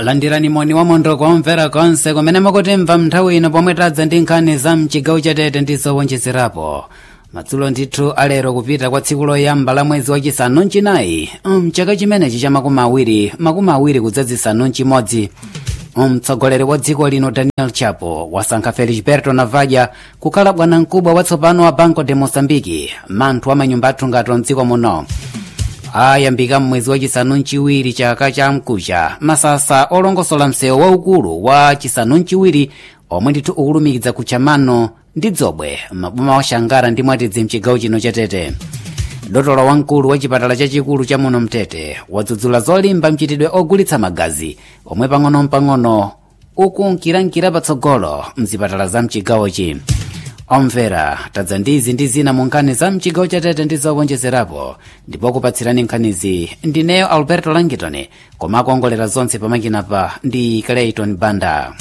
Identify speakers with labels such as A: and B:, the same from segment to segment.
A: landirani moni wa mondo kuomvera konse kumene mukutimva nthawi ino pomwe tadza ndi nkhani za mchigawo chatete ndi zowonjezerapo madzulo ndithu alero kupita kwa tsiku loyamba la mwezi wachisanu mchinayi mchaka chimenechi cha makumi awiri makumi awiri kudzazisanu mchimodzi mtsogoleri wa dziko lino daniel chapo wasankha felisberto navaja kukhala bwanamkubwa watsopano wa banco de moçambique manthu amanyumba athu ngati mdziko muno ayambika mmwezi wachisanu mchiwiri chaka cha mkucha masasa olongosola msewu waukulu wa chisanu mchiwiri omwe ndithu ukulumikiza kuchamano ndi dzobwe maboma wa shangara ndi mwatidzi mchigawo chino chatete dotolo wamkulu wa chipatala chachikulu cha muno mtete wadzudzula zolimba mchitidwe ogulitsa magazi omwe pang'ono-pang'ono ukunkirankira patsogolo mzipatala za mchigawochi omvera tadza ndizi ndi zina mu nkhani za mchigawo chatete ndi zowonjezerapo ndipo kupatsirani nkhanizi ndineyo alberto langitoni koma akuongolera zonse pamakinapa ndi clayton banda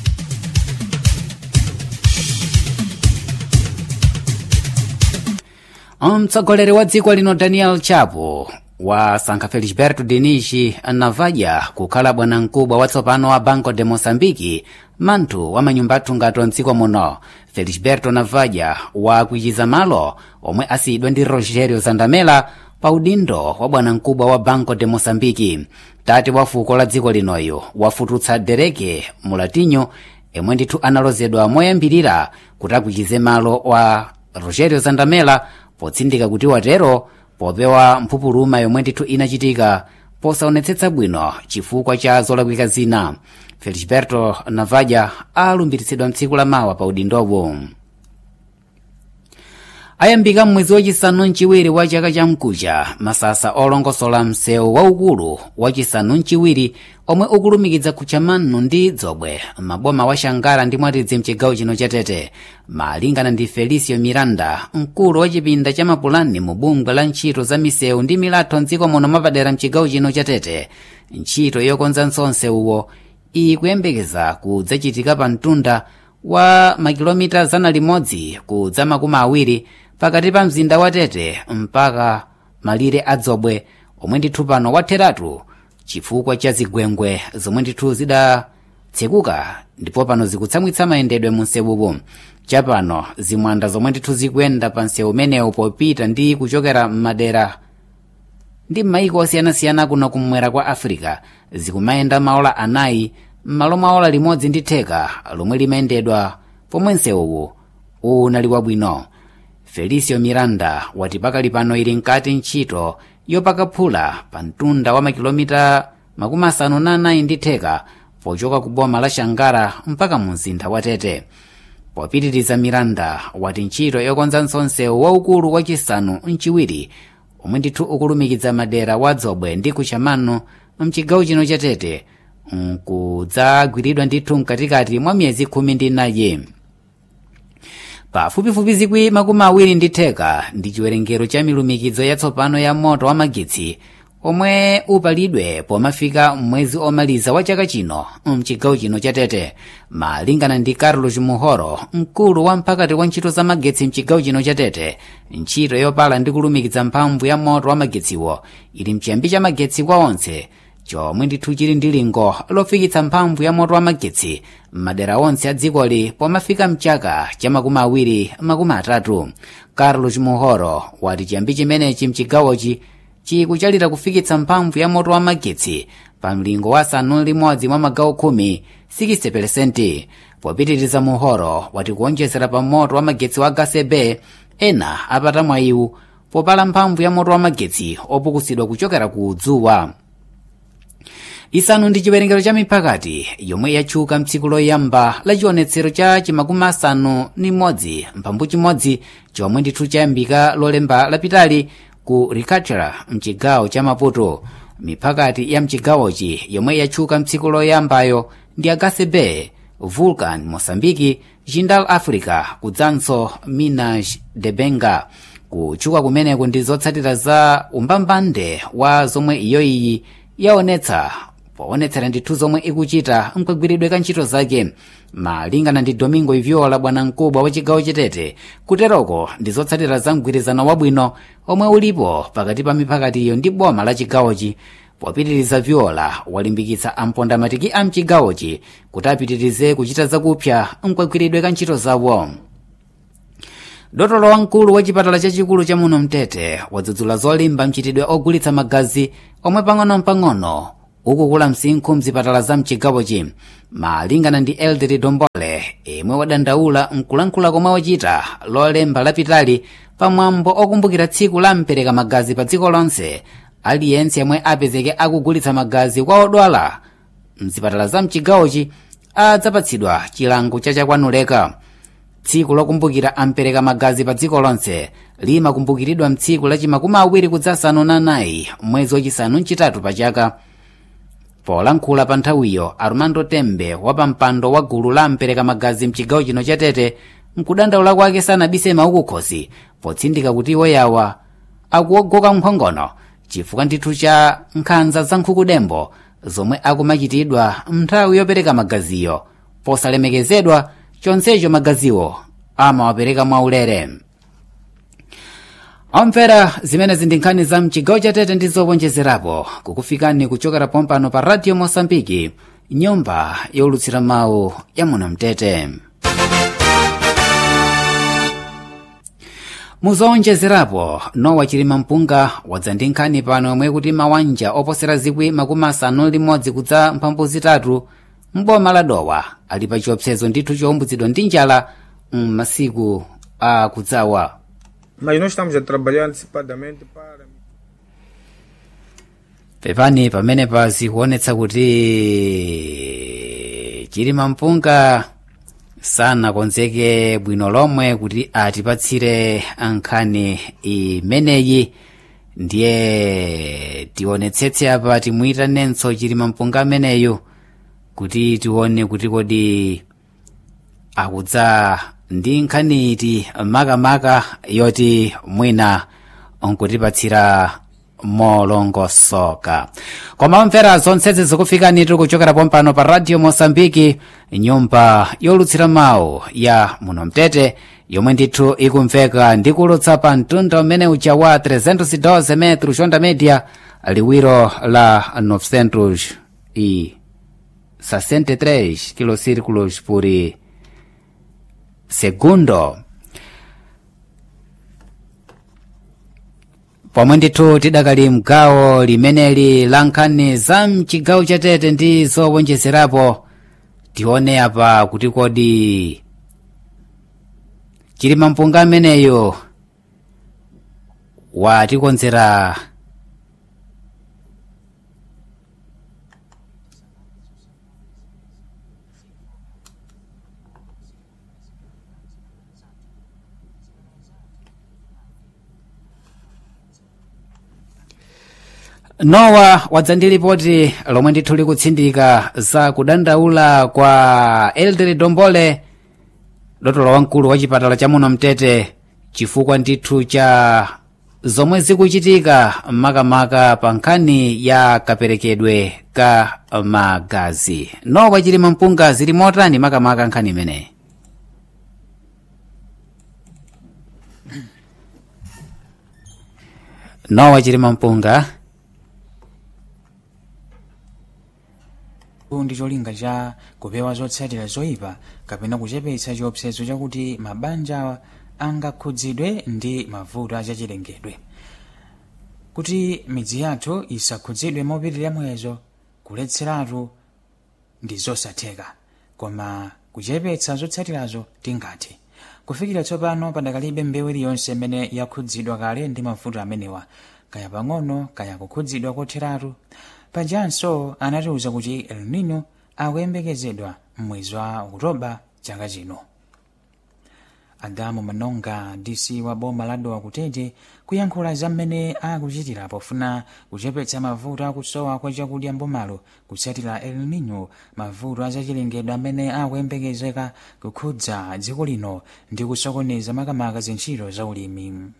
A: mtsogoleri wa dziko lino daniel chapo wasankha felisberto dinishi navaja kukhala bwanamkubwa watsopano wa banco de moçambique manthu wa manyumba athu ngati mdziko muno felisberto navaja wakwichiza malo omwe asiyidwa ndi rogerio zandamela pa udindo wa bwanamkubwa wa banco de moçambique tate wa fuko la dziko linoyo wafututsa dereke mulatinyo yemwe ndithu analozedwa moyambirira kuti akwichize malo wa rogerio zandamela potsindika kuti watero popewa mphupuluma yomwe ndithu inachitika posaonetsetsa bwino chifukwa cha zolakwika zina felisberto navaja alumbiritsidwa mtsiku la mawa pa udindowo ayambika mmwezi wachisanu mchiwiri wa chaka cha mkucha masasa olongosola msewu waukulu wachisanu mchiwiri omwe ukulumikiza kuchamano ndi dzobwe maboma wa shangara ndi mwatidzi mchigawo chino chatete malingana ndi felicio miranda mkulu wa chipinda cha mapulani mu bungwe la ntchito za misewu ndi milatho mdziko muno mapadera mchigawo chino chatete ntchito yokonza nsonsewuwo ikuyembekeza kudzachitika pa mtunda wa makilomita zana limodzi kudza makumi awiri pakati pa mzinda wa tete mpaka malire adzobwe omwe ndithu pano watheratu chifukwa cha zigwengwe zomwe ndithu zidatsekuka ndipo pano zikutsamwitsa mayendedwe mu nsewupo chapano zimwanda zomwe ndithu zikuyenda pa nsewu umenewu popita ndi kuchokera m'madera ndi m'mayiko osiyanasiyana kuno kumwera kwa africa zikumayenda maola anayi m'malo mwa ola limodzi ndi theka lomwe limayendedwa pomwe nsewuwu unali wabwino felicio miranda wati pakali pano ili nkati ntchito yopakaphula pa mtunda wa makilomita makumi asanu na anayi ndi theka pochoka ku boma la shangara mpaka mu mzinda wa tete popitiriza miranda wati ntchito yokonza nsonsewu waukulu wachisanu mchiwiri omwe ndithu ukulumikiza madera wa dzobwe ndi kuchamano mchigawo chino cha tete nkudzagwiridwa ndithu mkatikati mwa miyezi khumi ndi inayi pafupifupi zikwi makumi awiri ndi theka ndi chiwerengero cha milumikizo yatsopano ya moto wa magetsi omwe upalidwe pomafika mwezi omaliza wa chaka chino mchigawo chino cha tete malingana ndi carlos muhoro mkulu wa mphakati wa ntchito za magetsi mchigawo chino cha tete ntchito yopala ndi kulumikiza mphamvu ya moto wa magetsiwo ili mchiyambi cha magetsi kwa onse chomwe ndithu chili ndi lingo lofikitsa mphamvu ya moto wa magetsi m'madera onse a dzikoli pomafika mchaka cha makumi awiri makumi atatu carlos muhoro wati chiyambi chimenechi mchigawochi chikuchalira kufikitsa mphamvu ya moto wa magetsi pa mlingo wa asanu limodzi mwa magawo khumi 60% popitiriza muhoro wati kuonjezera pa moto wa magetsi wa gasebe ena apata mwayiwu popala mphamvu ya moto wa magetsi opukusidwa kuchokera ku dzuwa isanu ndi chiwerengero cha miphakati yomwe yatchuka mtsiku loyamba la chionetsero cha chimakumi asanu ni mmodzi mphambu chimodzi chomwe ndithu chayambika lolemba lapitali ku ricatera mchigawo cha maputo miphakati ya mchigawochi yomwe yatchuka mtsiku loyambayo ndi agasebe vulcan mosambiki jindal africa kudzanso minas de benga kutchuka kumeneku ndi zotsatira za umbambande wa zomwe iyoiyi yaonetsa poonetsera ndithu zomwe ikuchita mkagwiridwe ka ntchito zake malingana ndi domingo iviola bwanamkubwa wa chigawo chatete kuteroko ndi zotsatira za mgwirizano wabwino omwe ulipo pakati pa miphakatiyo ndi boma la chigawochi popitiriza viola walimbikitsa ampondamatiki a mchigawochi kuti apitirize kuchita zakupsa mkagwiridwe ka ntchito zawo dotolo wamkulu wa chipatala chachikulu cha muno mtete wadzudzula zolimba mchitidwe ogulitsa magazi omwe pang'ono-pang'ono ukukula msinkhu mzipatala za mchigawochi malingana ndi elderi dombole imwe wadandaula mkulankhula komwe wachita lolemba lapitali pamwambo okumbukira tsiku la mpereka magazi pa dziko lonse aliyense yemwe apezeke akugulitsa magazi kwa odwala mzipatala za mchigawochi adzapatsidwa chilango chachakwanuleka tsiku lokumbukira ampereka magazi pa dziko lonse limakumbukiridwa mtsiku lachimakumi awiri kudzasanu na nayi mwezi wachisanu mchitatu pa chaka polankhula pa nthawiyo armando tembe wapampando wa gulu la ampereka magazi mchigawo chino cha tete mkudandaula kwake sanabise maukukhosi potsindika kuti iwoyawa akuogoka mphongono chifukwa ndithu cha nkhanza za nkhukudembo zomwe akumachitidwa nthawi yopereka magaziyo posalemekezedwa chonsecho magaziwo amawapereka mwaulere omvera zimenezi ndi nkhani za mchigawo cha tete ndi zowonjezerapo kukufikani kuchokera pompano pa radio mosambiki nyumba yolutsira mawu ya muno mtete muzowonjezerapo nowa chilima mpunga wadza ndi nkhani pano yomwe kuti mawanja oposera zikwi makumi asanu limodzi kudza mphambu zitatu mboma la dowa ali pa chiopsezo ndithu chowumbuzidwa ndi njala m'masiku akudzawa
B: Mas nós estamos a trabalhar antecipadamente para.
A: pepani pamenepa zikuonetsa kuti chilima mpunga sanakonzeke bwino lomwe kuti atipatsire nkhani imeneyi ndiye tionetsetse apa timuyitanenso chilima mpunga ameneyu kuti tione kuti kodi akudza ndi nkhani iti makamaka yoti mwina nkutipatsira molongosoka koma omvera zonsezi zikufikani tiri kuchokera pompano pa radio mosambiki nyumba yolutsira mawu ya muno mtete yomwe ndithu ikumveka ndi kulutsa pa mtunda umene uja wa 312 metro onda media liwiro la 900 i 63 kilocírculos por segundo pomwe ndithu tidakali mgawo limeneli la nkhani za mchigawo cha tete ndi zowonjezerapo tione apa kuti kodi chilima mpunga ameneyo watikonzera nowa wadza ndi lipoti lomwe ndithu likutsindika za kudandaula kwa elderi dombole dotolo wamkulu wa chipatala cha muno mtete chifukwa ndithu cha zomwe zikuchitika makamaka pa nkhani ya kaperekedwe ka magazi nowa chilima mpunga zili motani makamaka nkhani imeneyi nowa chilima mpunga
C: ndi cholinga cha kupewa zotsatira zoyipa kapena kuchepetsa chiopsezo chakuti mabanja angakhudzidwe ndi mavuto achachilengedwe kuti midzi yathu isakhudzidwe mopitirira muyezo kuletseratu ndi zosatheka koma kuchepetsa zotsatirazo tingathe kufikira tsopano padakalibe mbewu iliyonse imene yakhudzidwa kale ndi mavuto amenewa kaya pang'ono kaya kukhudzidwa kotheratu pajanso anatiuza kuti el nino akuyembekezedwa m'mwezi wa okutoba chaka chino adamu manonga dc wa boma la dowa kutete kuyankhula za mmene akuchitira pofuna kuchepetsa mavuto akusowa kwa chakudya mbomalo kutsatira el nino mavuto azachilengedwe amene akuyembekezeka kukhudza dziko lino ndi kusokoneza makamaka zintchito za ulimi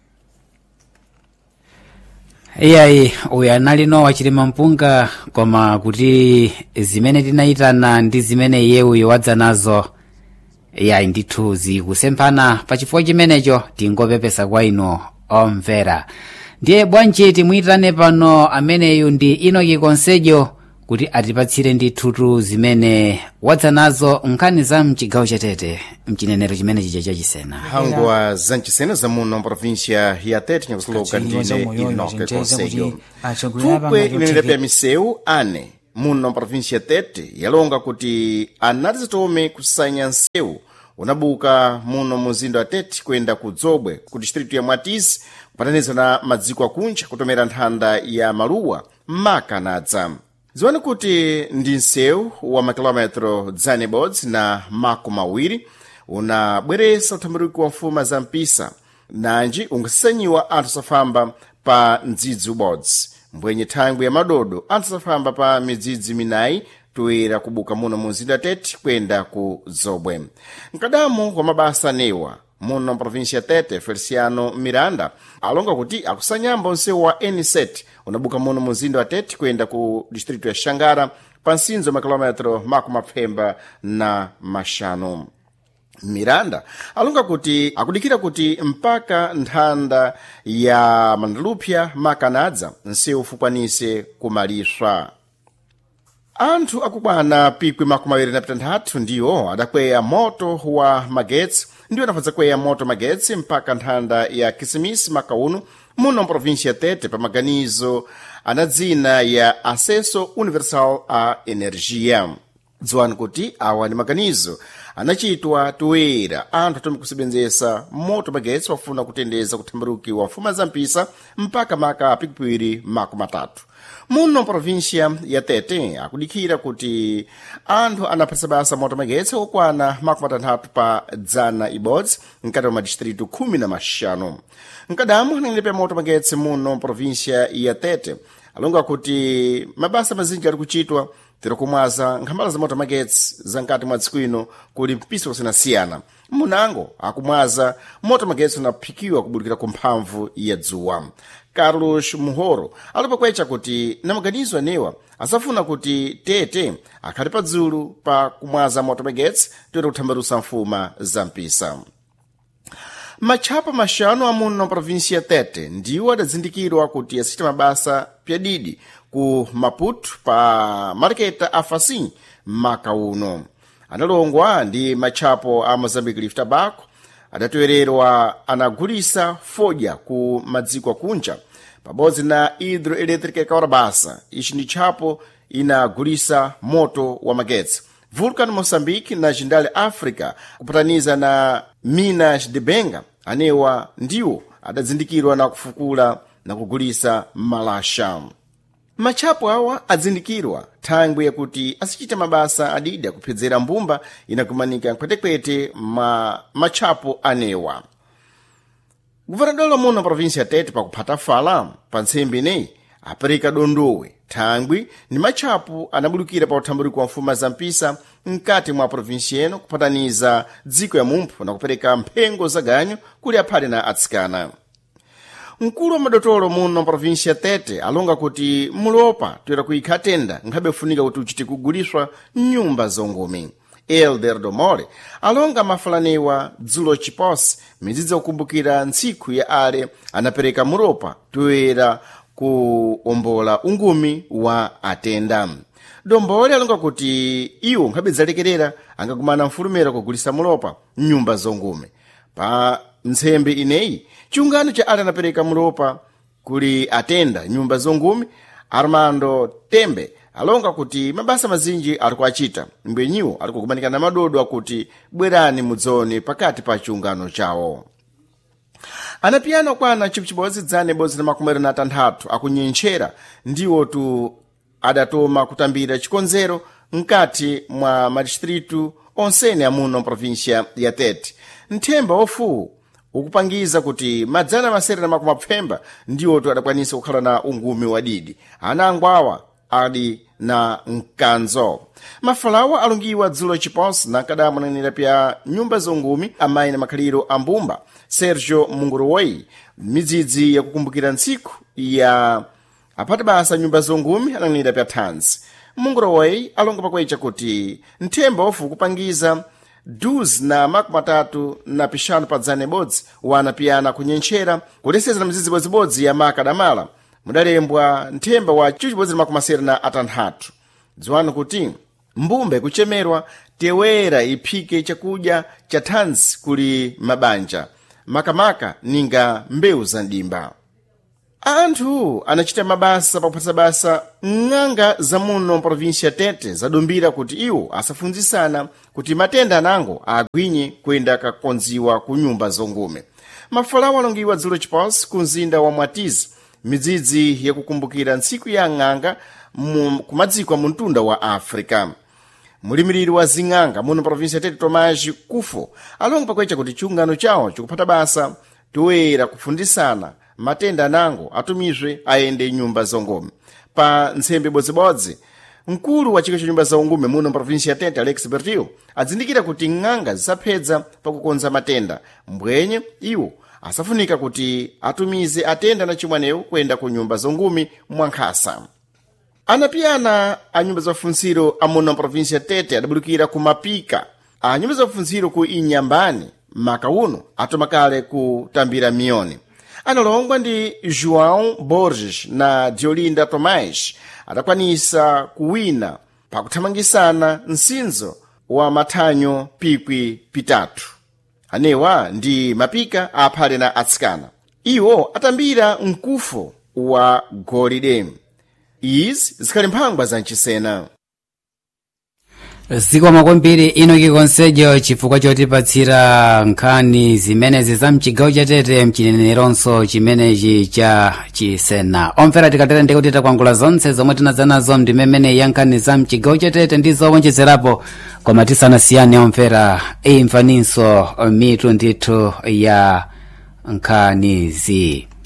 A: iyayi uyu anali nowa chilima mpunga koma kuti zimene tinayitana ndi zimene iye uyu wadza nazo iyayi ndithu zikusemphana pachifukwa chimenecho tingopepesa kwa inu omvera ndiye bwanji timuyitane pano ameneyu ndi inoki konsejo kuti atipatsire ndithutu zimene wadza nazo nkhani za mchigawo chatete mchinenero chimene chija chachisena
D: hangwa zancisena za muno província ya tete nyakusiloka
C: Katswiri za
D: ndine
C: umoyoyo
D: inoke
C: zinjeza
D: konsejo
C: kuti atsogoleri a
D: thupwe
C: pamati
D: inenera
C: otseke-
D: pya misewu ane muno província ya tete yalonga kuti anati zitome kusanya nsewu unabuka muno muzinda wa tete kuyenda ku dzobwe ku distritu ya mwatisi kupataniza na madziko akunja kutomera nthanda ya maluwa maka nadza ziwani kuti ndi nsewu wa makilometro dzane bodzi na mako mawiri unabweresa uthambuliko wa mfuma za mpisa nanji ungasanyiwa anthu safamba pa mdzidzi ubodzi mbwenye thangwi ya madodo anthu safamba pa midzidzi minayi toera kubuka muno mu mzinda tete kuyenda ku zobwe mkadamu wa mabasa anewa muno província tete feliciano miranda alonga kuti akusanyamba nsewu wa eniset unabuka muno mu mzinda wa tete kuyenda ku distritu ya xangara pa nsinzo makilometro mako mapfemba na maxanu miranda alonga kuti akudikira kuti mpaka nthanda ya mandalupya makanadza nsewu ufukwanise kumaliswa anthu akukwana pikwi makumi awiri na pitanthatu ndiwo adakweya moto wa magetsi ndiwo anafadza kweya moto magetsi mpaka nthanda ya kisimisi makauno muno mprovíncia tete pa maganizo ana dzina ya acesso universal a energia dziwani kuti awa ndi maganizo anachitwa toera anthu atome kusebenzesa moto magetsi wafuna kutendeza kuthambaruki wa mfuma za mpisa mpaka maka pikipiri mako matatu muno província ya tete akudikira kuti anthu anaphasa basa moto magetsi okwana mako matanthatu pa dzana ibodzi mkati mwa madistritu khumi na maxanu mkadamu anengene pa moto magetsi muno província ya tete alonga kuti mabasa mazinji ali kuchitwa tirikumwaza nkhambala za moto magetsi za nkati mwa dziko ino kuli mpisa kusiyanasiyana munango akumwaza moto magetsi unaphikiwa kubulikira ku mphamvu ya dzuwa carlos muhoro alipokwecha kuti na maganizo anewa asafuna kuti tete akhale padzulu pa kumwaza moto magetsi toera kuthambalusa mfuma za mpisa matchapa maxanu amuno província ya tete ndiwo adazindikirwa kuti asite mabasa pyadidi ku maputo pa mariketa a facim maka uno analongwa ndi matchapo a mozambique leaf tobacco adatowererwa anagulisa fodya ku madziko akunja pabodzi na hidroelétrica ikawarabasa ichi ndi tchapo inagulisa moto wa magetsi vulcan moçambique na jindale africa kupataniza na minas de benga anewa ndiwo adazindikirwa na kufukula na kugulisa malasha matchapo awa adzindikirwa thangwi yakuti asichita mabasa adidi akuphedzera mbumba inakumanika kwetekwete ma matchapo anewa guvernador muno província tete pakuphata fala pa ntsembe ineyi apereka dondowe thangwi ndi matchapo anabulukira pa uthambuliko wa mfuma za mpisa mkati mwa província ino kupataniza dziko ya mumphu na kupereka mphengo za ganyu kuli aphale na atsikana mkulu wa madotolo muno província tete alonga kuti mulopa toera kuyikha tenda nkhabe funika kuti uchite kuguliswa nyumba zongumi elder domole alonga mafalanewa dzulo chiposi midzidzi yakukumbukira ntsiku ya ale anapereka mulopa toera kuombola ungumi wa atenda dombole alonga kuti iwo nkhabe dzalekerera angakumana mfulumira kugulisa mulopa mnyumba zongumi pa ntsembe ineyi chiungano cha ale anapereka mulopa kuli atenda nyumba zongumi armando tembe alonga kuti mabasa mazinji ali kuachita mbwenyiwo ali kukumanika na madodo akuti bwerani mudzoni pakati pa chiungano chawo anapiyana kwana chipu chibodzi dzane bodzi na makumi na atanthatu akunyentchera ndiwo tu adatoma kutambira chikonzero mkati mwa madistritu onsene amuno província ya tete nthemba ofuwu ukupangiza kuti madzana masere na makumi apfemba ndiwo tu adakwanisa kukhala na ungumi wadidi anango awa ali na mkanzo mafalawa alungiwa dzulo chiponsi na nkadamu nanenera pya nyumba zongumi amayi na makhaliro a mbumba sergio munguruwoi midzidzi yakukumbukira ntsiku ya aphati basa nyumba zongumi ananenera pya thanzi munguruwoi alonga pakwecha kuti nthemba ofu kupangiza 12 na makumi atatu na pixanu pa dzana ibodzi wana piyana kunyentchera kuteseza na mizidzi ibodzibodzi ya maka adamala mudalembwa nthemba wa ciwu cibodzi na makumi asere na atanthatu dziwani kuti mbumba ikuchemerwa tewera iphike chakudya cha thanzi kuli mabanja makamaka ninga mbewu za ndimba anthu anachita mabasa pakuphatsa basa ng'anga za muno provinsi ya tete zadumbira kuti iwo asafunzisana kuti matenda anango agwinye kuyenda kakonziwa ku nyumba zongume mafalawo alongiwa dzulo chipansi ku mzinda wa mwatizi midzidzi yakukumbukira ntsiku ya ng'anga mu- ku madziko a muntunda wa africa mulimiriri wa zing'anga muno provinsi ya tete tomaji kufo alonga pakwecha kuti chiungano chawo chikuphata basa toyera kufundisana matenda anango atumizwe ayende nyumba zongome pa ntsembe ibodzibodzi mkulu wa chiko cha nyumba zaungume muno provinsi ya tete alex bertil adzindikira kuti ng'anga zisaphedza pakukonza matenda mbwenye iwo asafunika kuti atumize atenda na chimwaneyo kuyenda ku nyumba zongume mwankhasa anapiyana a nyumba za ufunziro amuno provinsi ya tete adabulukira ku mapika a nyumba za ufunziro ku inyambani maka uno atomakale kutambira miyoni analongwa ndi joão borges na diolinda tomás adakwanisa kuwina pakuthamangisana msinzo wa mathanyo pikwi pitatu anewa ndi mapika aphale na atsikana iwo atambira mkufo wa golide izi zikhali mphangwa za mchisena
A: zikomo kwambiri ino kikonsejo chifukwa chotipatsira nkhani zimenezi za mchigawo cha tete mchineneronso chimenechi cha chisena omvera tikatera ndikuti takwangula zonse zomwe tinadza nazo ndimemene ya nkhani za mchigawo cha tete ndi zowonjezerapo koma tisanasiyane omvera imvaninso mitu ndithu ya nkhanizi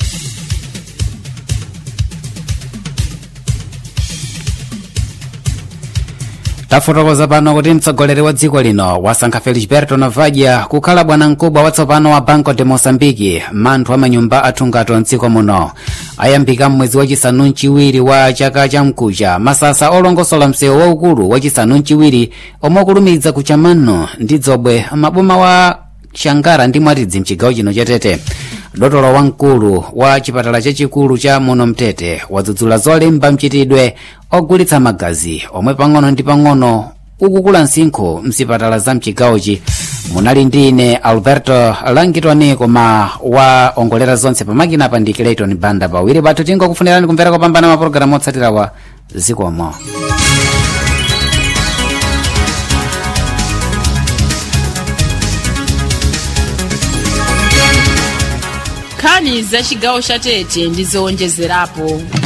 A: tafotokoza pano kuti mtsogoleri wa dziko lino wasankha felisberto navadia kukhala bwanamkubwa watsopano wa banco de moçambique manthu amanyumba athungato mdziko muno ayambika mmwezi wachisanu mchiwiri wa chaka cha mkucha masasa olongosola msewu waukulu wachisanu mchiwiri omwe okulumidza kucha mano ndi dzobwe maboma wa shangara ndi mwatidzi mchigawo chino cha tete dotolo wamkulu wa chipatala chachikulu cha muno mtete wadzudzula zolimba mchitidwe ogulitsa magazi omwe pang'ono ndi pang'ono ukukula msinkhu mzipatala za mchigawochi munali ndi ine alberto langitoni koma waongolera zonse pamakina pa ndi clayton banda pawiri pathu tingokufunirani kumvera kopambana mapulogalamu otsatirawa zikomo
E: nkhani za chigawo cha tete ndi zowonjezerapo